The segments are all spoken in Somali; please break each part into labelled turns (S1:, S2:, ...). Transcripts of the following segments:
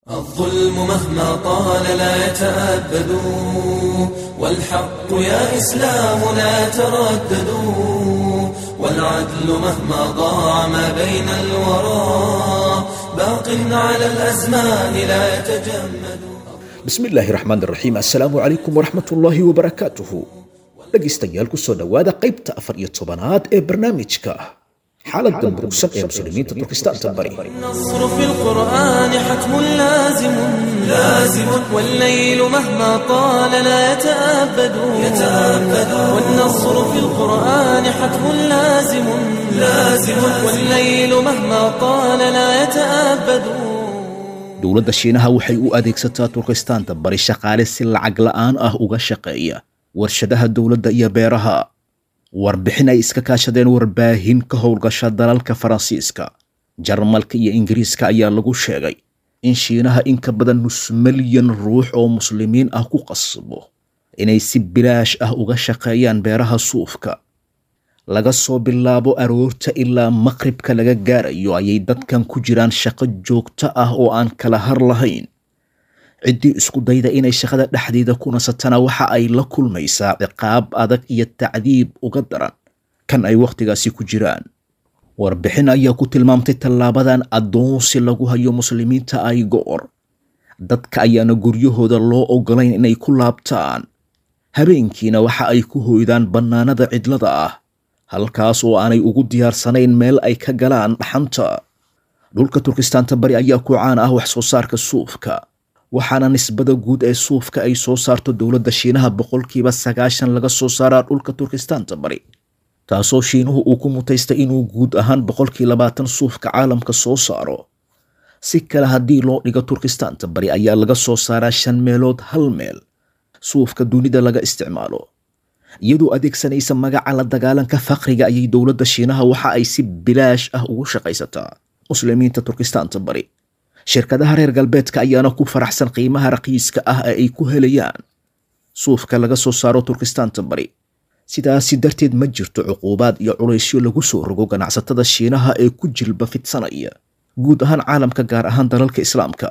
S1: الظلم مهما طال لا يتأبد والحق يا إسلام لا تردد والعدل مهما ضاع ما بين الورى باق على الأزمان لا يتجمد
S2: bismillaahi raxmaan raxiim assalaamu calaykum waraxmatullaahi wabarakaatuhu dhegaystayaal kusoo dhowaada qaybta afar iyo tobanaad ee barnaamijka xaaladda murugsan ee muslimiinta turkistaanta bari
S1: النصر في القرآن حتم لازم لازم والليل مهما طال لا يتأبد يتأبد والنصر في القرآن حتم لازم لازم والليل مهما طال لا يتأبد
S2: dowladda shiinaha waxay u adeegsataa turkistaanta bari shaqaale si lacag la'aan ah uga shaqeeya warshadaha dowladda iyo beeraha warbixin ay iska kaashadeen warbaahin ka howlgasha dalalka faransiiska jarmalka iyo ingiriiska ayaa lagu sheegay in shiinaha in ka badan nus milyan ruux oo muslimiin ah ku qasbo inay si bilaash ah uga shaqeeyaan beeraha suufka laga soo bilaabo aroorta ilaa maqribka laga gaarayo ayay dadkan ku jiraan shaqo joogto ah oo aan kala har lahayn ciddii isku dayda inay shaqada dhexdeeda ku nasatana waxa ay la kulmaysaa ciqaab adag iyo tacdiib uga daran kan ay wakhtigaasi ku jiraan warbixin ayaa ku tilmaamtay tallaabadan addoonsi lagu hayo muslimiinta ay go'or dadka ayaana guryahooda loo ogolayn inay ku laabtaan habeenkiina waxa ay ku hoydaan bannaanada cidlada ah halkaas oo aanay ugu diyaarsanayn meel ay ka galaan dhaxanta dhulka turkistaanta bari ayaa ku caan ah wax soo saarka suufka waxaana nisbada guud ee suufka ay soo saarto dowladda shiinaha boqolkiiba sagaashan laga soo saaraa dhulka turkistaanta bari taasoo shiinuhu uu ku mutaystay inuu guud ahaan boqolkii labaatan suufka caalamka soo saaro si kale haddii loo dhigo turkistaanta bari ayaa laga soo saaraa shan meelood hal meel suufka dunida laga isticmaalo iyadoo adeegsanaysa magaca la dagaalanka faqriga ayay dowladda shiinaha waxa ay si bilaash ah ugu shaqaysataa muslimiinta turkistaanta bari shirkadaha reer galbeedka ayaana ku faraxsan qiimaha raqiiska ah ee ay ku helayaan suufka laga soo saaro turkistaanta bari sidaasi darteed ma jirto cuquubaad iyo culaysyo lagu soo rogo ganacsatada shiinaha ee ku jilba fidsanaya guud ahaan caalamka gaar ahaan dalalka islaamka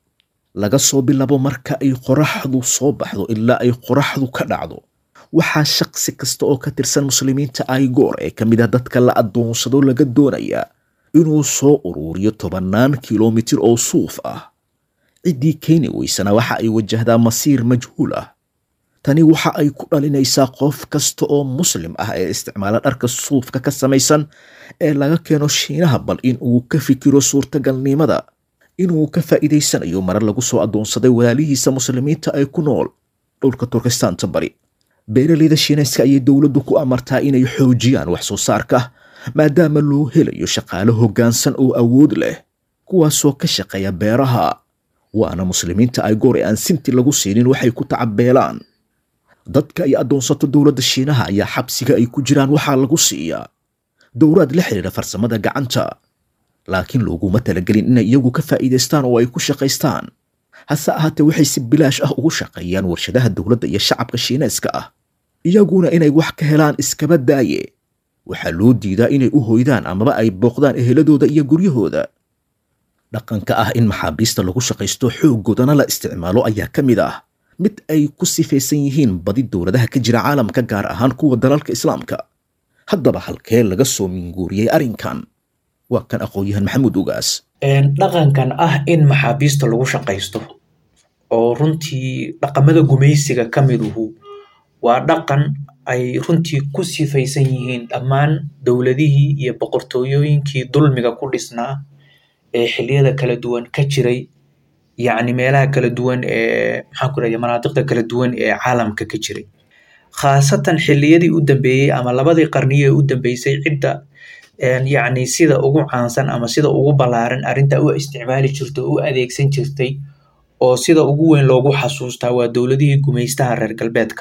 S2: laga soo bilabo marka ay qoraxdu soo baxdo ilaa ay qoraxdu ka dhacdo waxaa shaqsi kasta oo ka tirsan muslimiinta aigoor ee ka mid ah dadka la addoonsado laga doonayaa inuu soo uruuriyo tobannaan kilomitir oo suuf ah ciddii keeni weysana waxa ay wajahdaa masiir majhuul ah tani waxa ay ku dhalinaysaa qof kasta oo muslim ah ee isticmaala dharka suufka ka samaysan ee laga keeno shiinaha bal in uu ka fikiro suurtagalnimada inuu ka faa'iidaysanayo marar lagu soo addoonsaday walaalihiisa muslimiinta ay ku nool dhulka turkistaanta bari beeraleyda shiinayska ayay dowladdu ku amartaa inay xoojiyaan wax soo saarka maadaama loo helayo shaqaale hoggaansan oo awood leh kuwaasoo ka shaqeeya beeraha waana muslimiinta ay goor ee aan sinti lagu siinin waxay ku tacabeelaan dadka ay addoonsato dowladda shiinaha ayaa xabsiga ay ku jiraan waxaa lagu siiyaa dowraad la xidhiidha farsamada gacanta laakiin looguma talagelin inay iyagu ka faa'iidaystaan oo ay ku shaqaystaan hase ahaatee waxay si bilaash ah ugu shaqeeyaan warshadaha dowladda iyo shacabka shiinayska ah iyaguna inay wax ka helaan iskaba daaye waxaa loo diidaa inay u hoydaan amaba ay booqdaan eheladooda iyo guryahooda dhaqanka ah in maxaabiista lagu shaqaysto xooggoodana la isticmaalo ayaa ka mid ah mid ay ku sifaysan yihiin badi dowladaha ka jira caalamka gaar ahaan kuwa dalalka islaamka haddaba halkee laga soo minguuriyey arrinkan waa kan aqoon-yahan maxamuud ugaas
S3: dhaqankan ah in maxaabiista lagu shaqaysto oo runtii dhaqamada gumaysiga ka miduhu waa dhaqan ay runtii ku sifaysan yihiin dhammaan dowladihii iyo boqortooyooyinkii dulmiga ku dhisnaa ee xilliyada kala duwan ka jiray yacni meelaha kala duwan ee maxaan ku rahda manaadiqda kala duwan ee caalamka ka jiray khaasatan xilliyadii u dambeeyey ama labadii qarniyo ee u dambeysay cidda yacni sida ugu caansan ama sida ugu ballaaran arrinta u isticmaali jirta oo u adeegsan jirtay oo sida ugu weyn loogu xasuustaa waa dowladihii gumaystaha reer galbeedka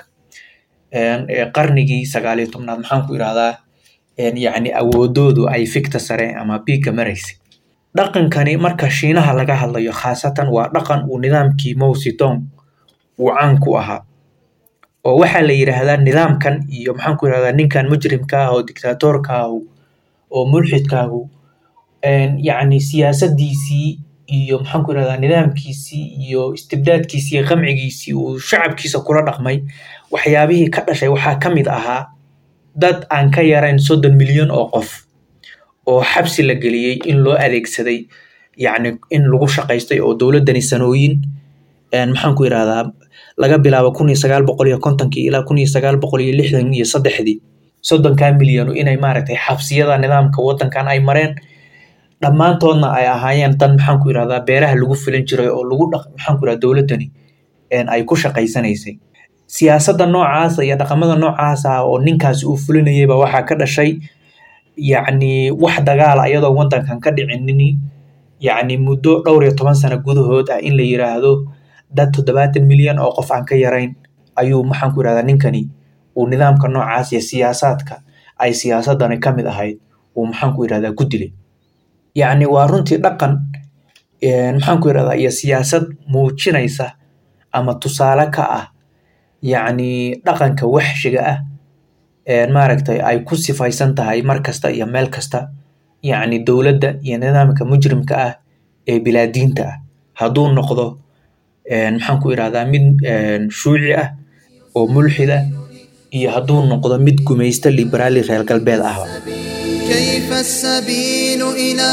S3: qarnigii sagaaliyo tobnaad maxaan ku irahdaa yacni awoodoodu ay fikta sare ama biigka maraysay dhaqankani marka shiinaha laga hadlayo khaasatan waa dhaqan uu nidaamkii Mao Zedong uu caan ku ahaa oo waxaa la yidhaahdaa nidaamkan iyo maxaan ku irahdaa ninkan mujrimka ah oo dictatorka ah oo mulxidkaahu yacni siyaasadiisii iyo maxaan ku irahdaa nidaamkiisii iyo istibdaadkiisii iyo qamcigiisii uu shacabkiisa kula dhaqmay waxyaabihii ka dhashay waxaa ka mid ahaa dad aan ka yarayn soddon milyan oo qof oo xabsi la geliyey in loo adeegsaday yacni in lagu shaqaystay oo dowladdani sanooyin maxaan ku irahdaa laga bilaabo kun iyo sagaal boqol iyo kontonkii ilaa kun iyo sagaal boqol iyo lixdan iyo saddexdii soddonkaa milyanu inay maaragtay xabsiyada nidaamka waddankan ay mareen dhammaantoodna ay ahaayeen dan maxaan ku irahdaa beeraha lagu filan jiray oo lagu dhaq maxaan ku irahdaa dowladdani ay ku shaqaysanaysay siyaasadda noocaasa iyo dhaqamada noocaasa oo ninkaasi uu fulinayayba waxaa ka dhashay yacni wax dagaala iyadoo waddankan ka dhicinini yacni muddo dhowr iyo toban sano gudahood ah in la yiraahdo dad toddobaatan milyan oo qof aan ka yarayn ayuu maxaan ku irahdaa ninkani uu nidaamka noocaas iyo siyaasaadka ay siyaasadani ka mid ahayd uu maxaan ku irahdaa ku dilay yacni waa runtii dhaqan maxaan ku irahdaa iyo siyaasad muujinaysa ama tusaale ka ah yacni dhaqanka waxshiga ah maaragtay ay ku sifaysan tahay mar kasta iyo meel kasta yacni dowladda iyo nidaamka mujrimka ah ee bilaadiinta ah hadduu noqdo maxaan ku irahdaa mid shuuci ah oo mulxid ah iyo hadduu noqdo mid gumaysta liberaali reer galbeed ahba
S4: كيف السبيل إلى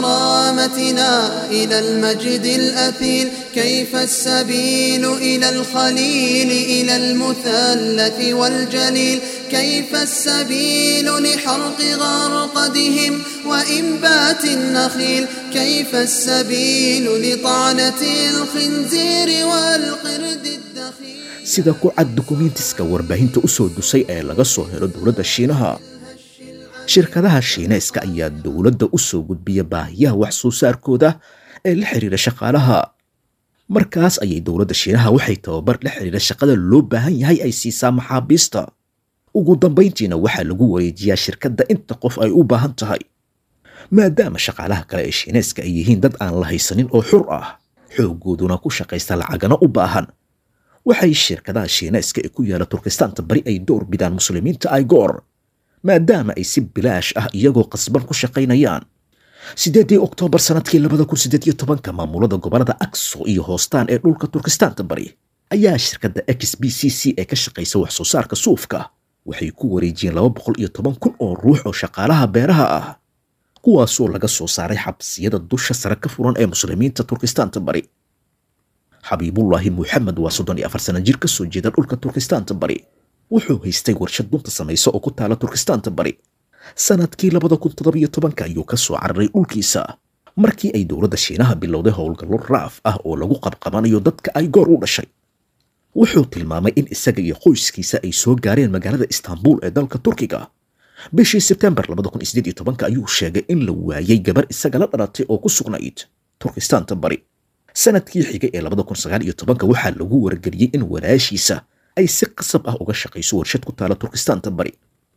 S4: كرامتنا إلى المجد الأثيل كيف السبيل إلى الخليل إلى المثلث والجليل كيف السبيل لحرق غرقدهم وإنبات النخيل كيف السبيل لطعنة الخنزير والقرد الدخيل
S2: sida ku cad dukumiintiska warbaahinta u soo dusay ee laga soo helo dowladda shiinaha shirkadaha shiinayska ayaa dowladda u soo gudbiya baahiyaha wax soo saarkooda ee la xiriira shaqaalaha markaas ayay dowladda shiinaha waxay tababar la xiriira shaqada loo baahan yahay ay siisaa maxaabiista ugu dambayntiina waxaa lagu wareejiyaa shirkadda inta qof ay u baahan tahay maadaama shaqaalaha kale ee shiinayska ay yihiin dad aan la haysanin oo xur ah xooggooduna ku shaqaysta lacagana u baahan waxay shirkadaha shiinayska ee ku yaala turkistaanta bari ay door bidaan muslimiinta aigoor maadaama ay si bilaash ah iyagoo qasban ku shaqaynayaan sideedii oktoobar sanadkii labada kun sideed iyo tobanka maamulada gobolada akso iyo hoostaan ee dhulka turkistaanta bari ayaa shirkadda x b c c ee ka shaqaysa wax soo saarka suufka waxay ku wareejiyeen laba boqol iyo toban kun oo ruux oo shaqaalaha beeraha ah kuwaasoo laga soo saaray xabsiyada dusha sare ka furan ee muslimiinta turkistaanta bari xabiibullaahi muxamed waa soddon iyo afar sana jir ka soo jeeda dhulka turkistaanta bari wuxuu haystay warshad dunta samaysa oo ku taala turkistaanta bari sanadkii labada kun toddobiyo tobanka ayuu ka soo cararay dhulkiisa markii ay dowladda shiinaha bilowday howlgallo raaf ah oo lagu qabqabanayo dadka ay goor u dhashay wuxuu tilmaamay in isaga iyo qoyskiisa ay soo gaareen magaalada istaanbul ee dalka turkiga bishii sebtembar labada kun sideed iyo tobanka ayuu sheegay in la waayay gabar isaga la dhalatay oo ku sugnayd turkistaanta bari sanadkii xigay ee labada kun sagaal iyo tobanka waxaa lagu wargeliyey in walaashiisa ay si qasab ah uga shaqayso warshad ku taala turkistaanta bari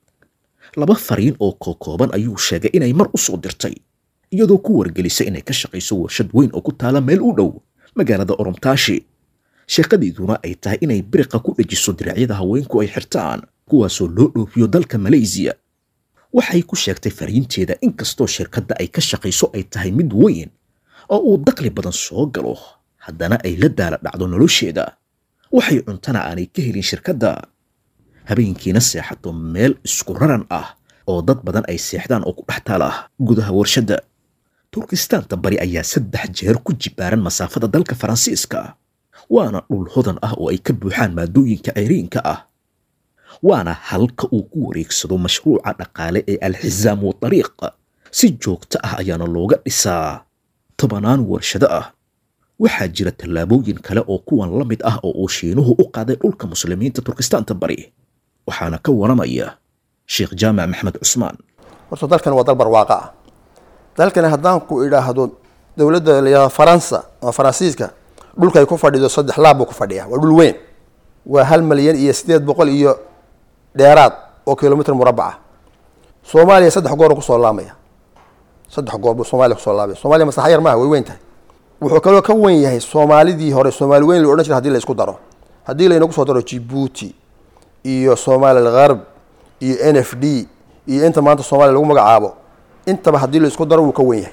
S2: laba fariin oo kookooban ayuu sheegay inay mar u soo dirtay iyadoo ku wargelisay inay ka shaqayso warshad weyn oo ku taala meel u dhow magaalada oromtaashi sheekadiiduna ay tahay inay biriqa ku dhejiso diracyada haweenku ay xirtaan kuwaasoo loo dhoofiyo dalka maleysiya waxay ku sheegtay fariinteeda inkastoo shirkadda ay ka shaqayso ay tahay mid weyn oo uu daqli badan soo galo haddana ay la daala dhacdo nolosheeda waxay cuntana aanay ka helin shirkadda habeenkiina seexato meel isku raran ah oo dad badan ay seexdaan oo ku dhex taala gudaha warshadda turkistaanta bari ayaa saddex jeer ku jibaaran masaafada dalka faransiiska waana dhul hodan ah oo ay ka buuxaan maadooyinka ceyriinka ah waana halka uu ku wareegsado mashruuca dhaqaale ee alxisaam wa dariiq si joogto ah ayaana looga dhisaa tobanaan warshado ah waxaa jira tallaabooyin kale oo kuwan la mid ah oo uu shiinuhu u qaaday dhulka muslimiinta turkistaanta bari waxaana ka waramaya sheekh jaamac maxmed cusmaan
S5: horta dalkan waa dal barwaaqa ah dalkani haddaan ku idhaahdo dowladda layihahdo faransa ama faransiiska dhulkay ku fadhido saddex laab buu ku fadhiyaa waa dhul weyn waa hal malyan iyo sideed boqol iyo dheeraad oo kilomitr murabac ah soomaaliya saddex goor kusoo laamaya saddex goor buu soomaaliya kusoo laamaya soomaaliya masaxa yar maaha way weyn tahay wuxuu kaloo ka wen yahay soomaalidii hore soomaali weyn la odhan jira hadii la isku daro haddii laynagu soo daro jibuuti iyo somaali algharb iyo n f d iyo inta maanta soomaaliya lagu magacaabo intaba haddii la isku daro wuu ka wen yahay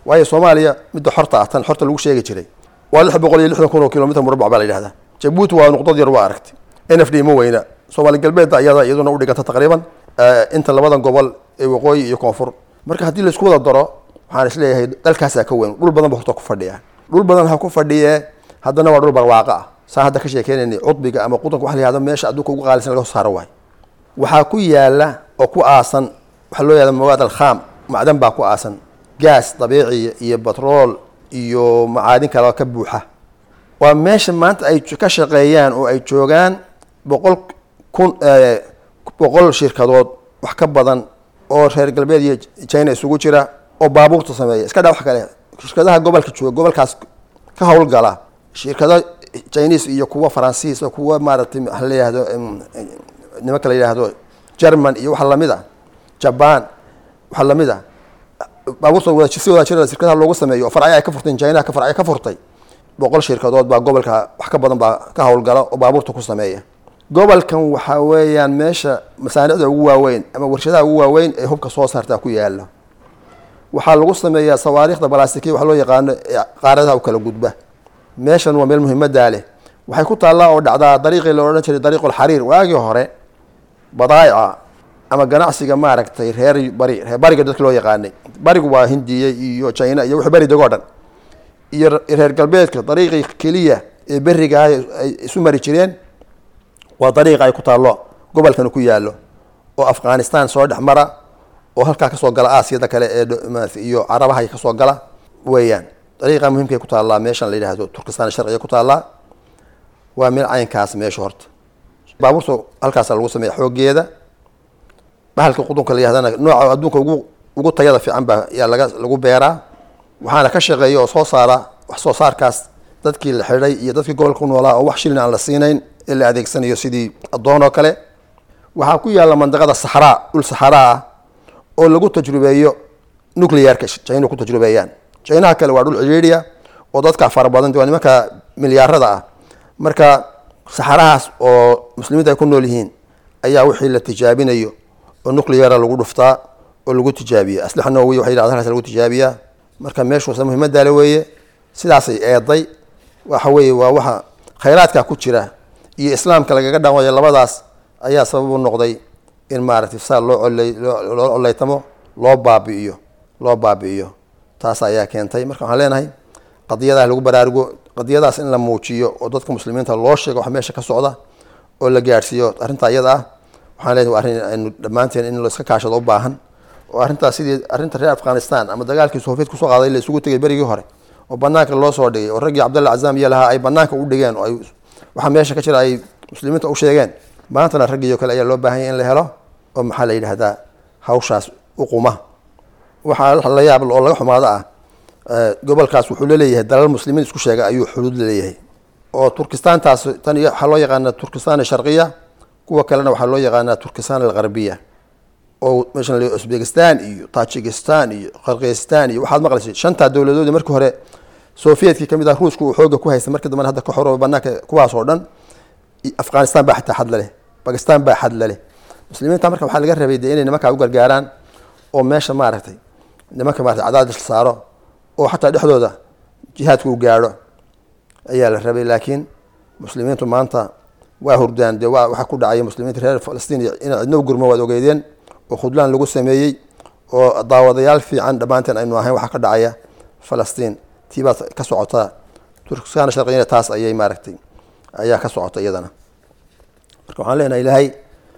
S5: waayo soomaaliya midda xorta ah tan xorta lagu sheegi jiray waa lix boqol iyo lixdan kun oo kilomitr murabbac baa la yidhahdaa jabuuti waa nuqdad yar waa aragti n f d ma weyna soomaali galbeedda iyada iyaduna u dhiganta taqriiban inta labadan gobol ee waqooyi iyo koonfur marka haddii laisku wada daro waxaan isleeyahay dalkaasaa ka weyn dhul badan ba horta ku fadhiya dhul badan ha ku fadhiye haddana waa dhul barwaaqo ah saa hadda ka sheekeynayna cudbiga ama qudanka waxa la yihahdo meesha adduunka ugu qaalisan laga soo saaro waay waxaa ku yaala oo ku aasan waxaa loo yahda mawaad alkham macdan baa ku aasan gaas dabiiciya iyo batrool iyo macaadin kale oo ka buuxa waa meesha maanta ay ka shaqeeyaan oo ay joogaan boqol kun boqol shirkadood wax ka badan oo reer galbeed iyo china isugu jira oo baabuurta sameeya iska dha wax kale shirkadaha gobolka jooga gobolkaas ka howlgala shirkado chinese iyo kuwa faransiis oo kuwa maaragtay waxa la yihahdo nimanka la yidhaahdo german iyo waxa lamid a jaban waxa lamid a baabuurta wada si wada jira shirkadaha loogu sameeyo oo farcyo ay ka furteen china ka farcyo ka furtay boqol shirkadood baa gobolka wax ka badan baa ka howlgala oo baabuurta ku sameeya gobolkan waxaa weeyaan meesha masaanicda ugu waaweyn ama warshadaha ugu waaweyn ee hubka soo saartaa ku yaala waxaa lagu sameeyaa sawaariikhda balastikiya waxa loo yaqaano qaaradaha u kala gudba meeshan waa meel muhiimadaa leh waxay ku taallaa oo dhacdaa dariiqii la odhan jiray dariiqulxariir waagii hore badaa'ica ama ganacsiga maaragtay reer bari reer bariga dadka loo yaqaanay barigu waa hindiya iyo china iyo wixii beri degoo dhan iyo reer galbeedka dariiqii keliya ee beriga ay isu mari jireen waa dariiqa ay ku taallo gobolkan ku yaallo oo afghanistan soo dhex mara oo halkaa kasoo gala aasiyada kale ee iyo carabaha kasoo gala weeyaan dariiqa muhimkay ku taallaa meeshan la yidhaahdo turkistan sharciga ku taallaa waa meel caynkaas meesha horta baabuurta halkaasa lagu sameeya xoogeeda bahalka qudunka la yahdana nooca adduunka ugu ugu tayada fiican baa yaa laga lagu beeraa waxaana ka shaqeeya oo soo saara wax soo saarkaas dadkii la xidhay iyo dadkii gobolka ku noolaa oo wax shilin aan la siinayn ee la adeegsanayo sidii addoon oo kale waxaa ku yaalla mandaqada saxraa dhul saxraa ah oo lagu tajrubeeyo nuclearka china ku tajrubeeyaan chinaha kale waa dhul cidhiidhiya oo dadka fara badan waa nimanka milyaarada ah marka saxarahaas oo muslimiinta ay ku nool yihiin ayaa wixii la tijaabinayo oo nucleara lagu dhuftaa oo lagu tijaabiya aslaxa noowiya waxay yidhahda halkaas lagu tijaabiyaa marka meeshuusa muhiimadaale weeye sidaasay eeday waxa weeye waa waxa khayraadka ku jira iyo islaamka lagaga dhaqmayo labadaas ayaa sabab u noqday in maaragtay saa loo oley loo oleytamo loo baabi'iyo loo baabi'iyo taas ayaa keentay marka waxaan leenahay qadiyadaha lagu baraarugo qadiyadaas in la muujiyo oo dadka muslimiinta loo sheego wax meesha ka socda oo la gaadhsiiyo arrinta iyada ah waxaan leenahay waa arrin aynu dhammaanteen in la iska kaashado u baahan oo arrintaas sidii arrinta reer afghanistan ama dagaalkii soviet kusoo qaaday la isugu tegay berigii hore oo banaanka loo soo dhigay oo raggii cabdalla cazaam iyo lahaa ay banaanka u dhigeen oo ay waxaa meesha ka jira ay muslimiinta u sheegeen maantana raggiioo kale ayaa loo baahan yahy in la helo oo maxaa la yidhahdaa hawshaas u quma waxaa la yaab oo laga xumaado ah gobolkaas wuxuu laleeyahay dalal muslimiin isku sheega ayuu xuduud laleeyahay oo turkistaantaas tan waxaa loo yaqaanaa turkistan sharqiya kuwa kalena waxaa loo yaqaanaa turkistan algarbiya oo meeshan la uzbekistan iyo tajikistan iyo qarkistan iyo waxaad maqlaysay shantaa dowladoodi markii hore sovietkii kamid ah ruushka uu xooga ku haystay markii dambena hadda ka xorooba banaanka kuwaas oo dhan afghanistan baa xitaa xad laleh bakistan baa xad laleh muslimiinta marka waxaa laga rabay dee inay nimankaa u gargaaraan oo meesha maaragtay nimanka maratay cadaadis la saaro oo xataa dhexdooda jihaadka u gaadho ayaa la rabay laakiin muslimiintu maanta waa hurdaan dee waa waxaa ku dhacaya muslimiinta reer falastiin inay cidno u gurmo waad ogeydeen oo khudlaan lagu sameeyey oo daawadayaal fiican dhammaanteen aynu ahayn waxaa ka dhacaya falastiin tiibaa ka socota turkistan sharqiyana taas ayay maaragtay ayaa ka socota iyadana marka waxaan leenahay ilaahay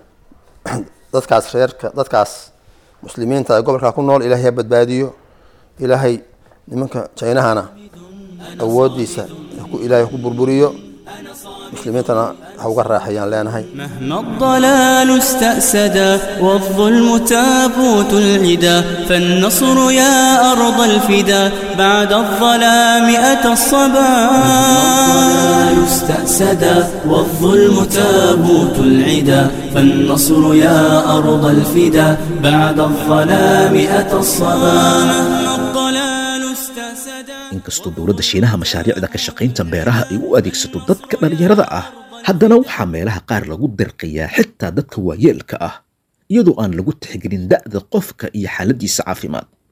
S5: dadkaas reerka dadkaas muslimiinta ee gobolkaa ku nool ilaahay ha badbaadiyo ilaahay nimanka jaynahana awoodiisa ilaahay ku burburiyo muslimiintana ha uga raaxayaan leenahay
S6: مهما الضلال استأسدا والظلم تابوت العدا فالنصر يا أرض الفدا بعد الظلام أتى الصبا الضلال استأسدا والظلم تابوت العدا فالنصر يا أرض الفدا بعد الظلام أتى الصبا مهما الضلال استأسدا
S2: inkastoo dowladda shiinaha mashaariicda ka shaqaynta beeraha ay u adeegsato dadka dhallinyarada ah haddana waxaa meelaha qaar lagu dirqiyaa xitaa dadka waayeelka ah iyadoo aan lagu tixgelin da'da qofka iyo xaaladiisa caafimaad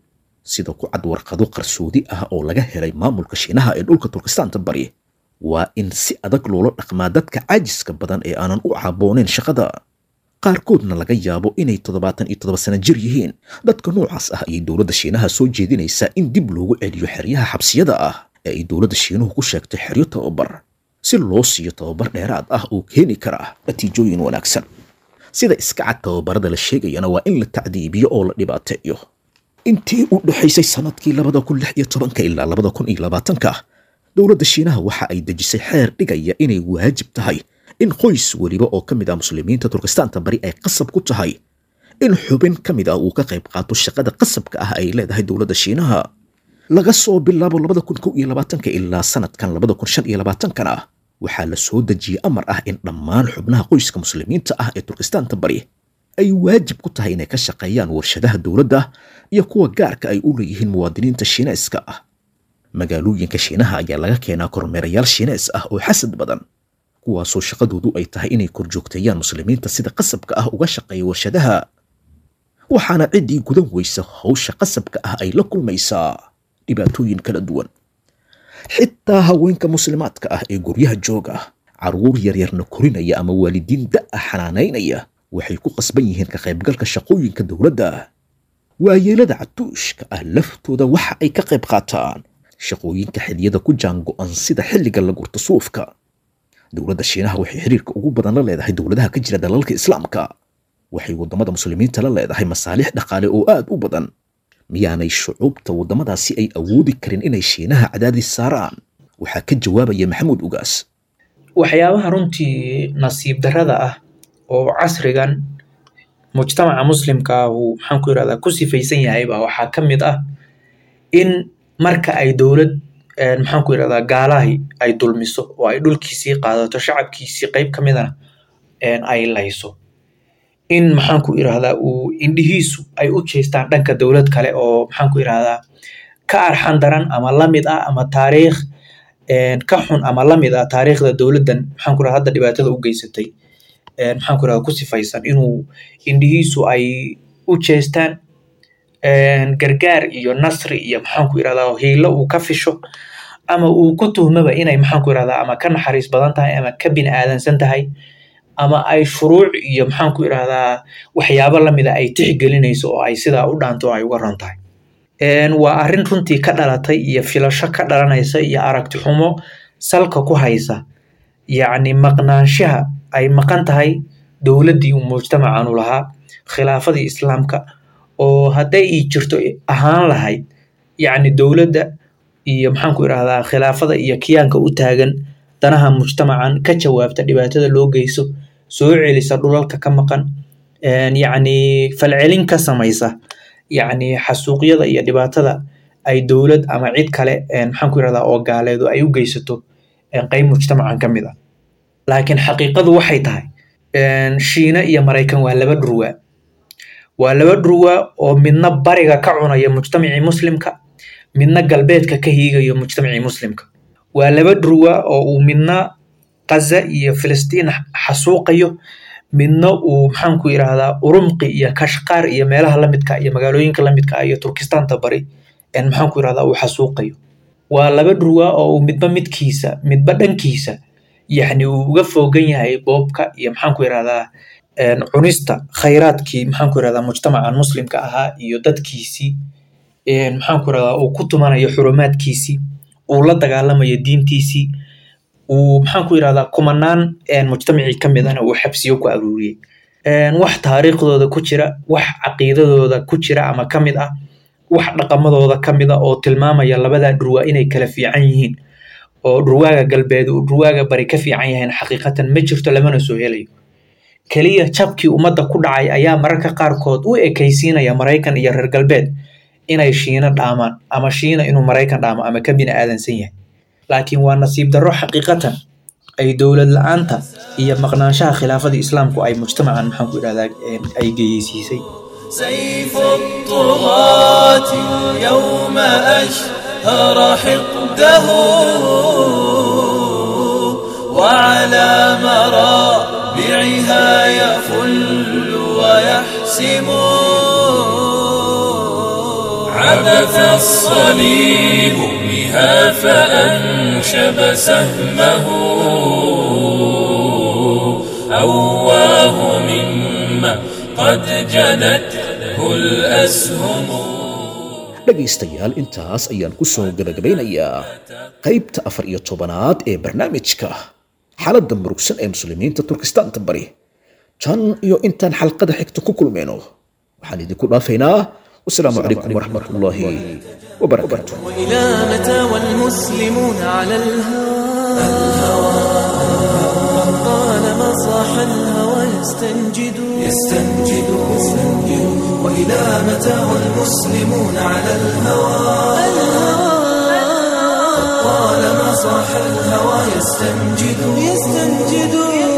S2: sida ku cad warqado qarsoodi ah oo laga helay maamulka shiinaha ee dhulka turkistaanta bari waa in si adag loola dhaqmaa dadka caajiska badan ee aanan u caabooneyn shaqada qaarkoodna laga yaabo inay toddobaatan iyo toddoba sano jir yihiin dadka noocaas ah ayay dowladda shiinaha soo jeedinaysaa in dib loogu celiyo xeryaha xabsiyada ah ee ay dowladda shiinuhu ku sheegtay xeryo tababar si loo siiyo tababar dheeraad ah oo keeni kara natiijooyin wanaagsan sida iska cad tababarada la sheegayana waa in la tacdiibiyo oo la dhibaateeyo intii u dhexaysay sanadkii labada kun lix iyo tobanka ilaa labada kun iyo labaatanka dowladda shiinaha waxa ay dejisay xeer dhigaya inay waajib tahay in qoys weliba oo ka mid ah muslimiinta turkistaanta bari ay qasab ku tahay in xubin ka mid ah uu ka qayb qaato shaqada qasabka ah ay leedahay dowladda shiinaha laga soo bilaabo labada kun kow iyo labaatanka ilaa sanadkan labada kun shan iyo labaatankana waxaa la soo dejiyey amar ah in dhammaan xubnaha qoyska muslimiinta ah ee turkistaanta bari ay waajib ku tahay inay ka shaqeeyaan warshadaha dowladda iyo kuwa gaarka ay u leeyihiin muwaadiniinta shiineeska ah magaalooyinka shiinaha ayaa laga keenaa kormeerayaal shiinees ah oo xasad badan kuwaasoo shaqadoodu ay tahay inay korjoogteeyaan muslimiinta sida qasabka ah uga shaqeeya warshadaha waxaana ciddii gudan weysa howsha qasabka ah ay la kulmaysaa dhibaatooyin kala duwan xitaa haweenka muslimaadka ah ee guryaha jooga carruur yaryarna korinaya ama waalidiin da'a xanaanaynaya waxay ku qasban yihiin ka qaybgalka shaqooyinka dowladda waayeelada catuushka ah laftooda waxa ay ka qayb qaataan shaqooyinka xiliyada ku jaango'an sida xilliga la gurto suufka dowladda shiinaha waxay xiriirka ugu badan la leedahay dowladaha ka jira dalalka islaamka waxay waddamada muslimiinta la leedahay masaalix dhaqaale oo aad u badan miyaanay shucuubta waddamadaasi ay awoodi karin inay shiinaha cadaadis saaraan waxaa ka jawaabaya maxamuud ugaas
S3: waxyaabaha runtii nasiib darrada ah oo casrigan mujtamaca muslimka ah uu maxaan ku yidhahdaa ku sifaysan yahayba waxaa ka mid ah in marka ay dowlad maxaan ku yidhahdaa gaalahi ay dulmiso oo ay dhulkiisii qaadato shacabkiisii qayb ka midana ay layso in maxaan ku yidhahdaa uu indhihiisu ay u jeestaan dhanka dowlad kale oo maxaan ku yidhahdaa ka arxan daran ama lamid ah ama taariikh ka xun ama lamid ah taariikhda dowladdan maxaan ku yidhahdaa hadda dhibaatada u geysatay maxaan ku yidhahdaa ku sifaysan inuu indhihiisu ay u jeestaan gargaar iyo nasri iyo maxaan ku yidhahdaa hiilo uu ka fisho ama uu ku tuhmaba inay maxaan ku yidhahdaa ama ka naxariis badan tahay ama ka bini aadansan tahay ama ay shuruuc iyo maxaan ku yidhahdaa waxyaabo lamida ay tixgelinayso oo ay sidaa u dhaanto oo ay uga ron tahay waa arrin runtii ka dhalatay iyo filasho ka dhalanaysa iyo aragti xumo salka ku haysa yacni maqnaanshaha ay maqan tahay dowladdii uu mujtamacan u lahaa khilaafadii islaamka oo hadday ii jirto ahaan lahayd yacni dowladda iyo maxaan ku idhahdaa khilaafada iyo kiyaanka u taagan danaha mujtamacan ka jawaabta dhibaatada loo geyso soo celisa dhulalka ka maqan yacni falcelin ka samaysa yacni xasuuqyada iyo dhibaatada ay dowlad ama cid kale maxaan ku idhahdaa oo gaaleedu ay u geysato qayb mujtamacan ka mid ah laakiin xaqiiqadu waxay tahay shiina iyo maraykan waa laba dhurwaa waa laba dhurwaa oo midna bariga ka cunaya mujtamacii muslimka midna galbeedka ka hiigayo mujtamacii muslimka waa laba dhurwaa oo uu midna qaza iyo filistiin xasuuqayo midna uu maxaan ku yidhaahdaa urumqi iyo kashqaar iyo meelaha lamidka iyo magaalooyinka lamidka iyo turkistaanta bari maxaan ku yidhahdaa uu xasuuqayo waa laba dhurwaa oo uu midba midkiisa midba dhankiisa yacni uu uga foogan yahay boobka iyo maxaan ku yidhahdaa cunista khayraadkii maxaan ku yidhahdaa mujtamacan muslimka ahaa iyo dadkiisii maxaan ku yidhahdaa uu ku tumanayo xurumaadkiisii uu la dagaalamayo diintiisii uu maxaan ku yidhahdaa kumanaan mujtamacii ka midana uu xabsiyo ku aruuriyey wax taariikhdooda ku jira wax caqiidadooda ku jira ama ka mid ah wax dhaqamadooda ka mid ah oo tilmaamaya labadaa dhurwaa inay kala fiican yihiin oo dhurwaaga galbeed uu dhurwaaga bari ka fiican yahayn xaqiiqatan ma jirto lamana soo helayo keliya jabkii ummadda ku dhacay ayaa mararka qaarkood u ekaysiinaya maraykan iyo reer galbeed inay shiino dhaamaan ama shiina inuu maraykan dhaamo ama ka bini aadansan yahay laakiin waa nasiib darro xaqiiqatan ay dowlad la-aanta iyo maqnaanshaha khilaafadii islaamku ay mujtamacan maxaan ku idhahdaa ay geyeysiisay
S1: سيف الطغاة اليوم أشهر حقده وعلى مرابعها يفل ويحسم عمل وهف الصليب بها فأنشب سهمه أواه مما قد جنته الأسهم
S2: dhegaystayaal intaas ayaan ku soo gebagabaynayaa qaybta afar iyo tobanaad ee barnaamijka xaaladda murugsan ee muslimiinta turkistaanta bari tan iyo intaan xalqada xigta ku kulmayno waxaan idinku dhaafaynaa wasalaamu calaykum waraxmatullaahi wabarakaatu
S1: وإلى متى والمسلمون على الهوى طالما صاح الهوى يستنجد يستنجد وإلى متى والمسلمون على الهوى طالما صاح الهوى يستنجد يستنجد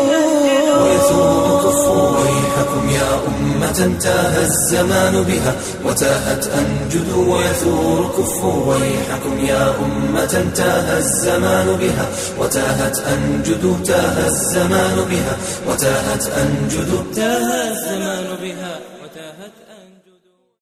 S1: ويثور كفوا ويحكم يا أمة تاه الزمان بها وتاهت أنجد ويثور كفوا ويحكم يا أمة تاه الزمان بها وتاهت أنجد تاه الزمان بها وتاهت أنجد تاه الزمان بها وتاهت أنجد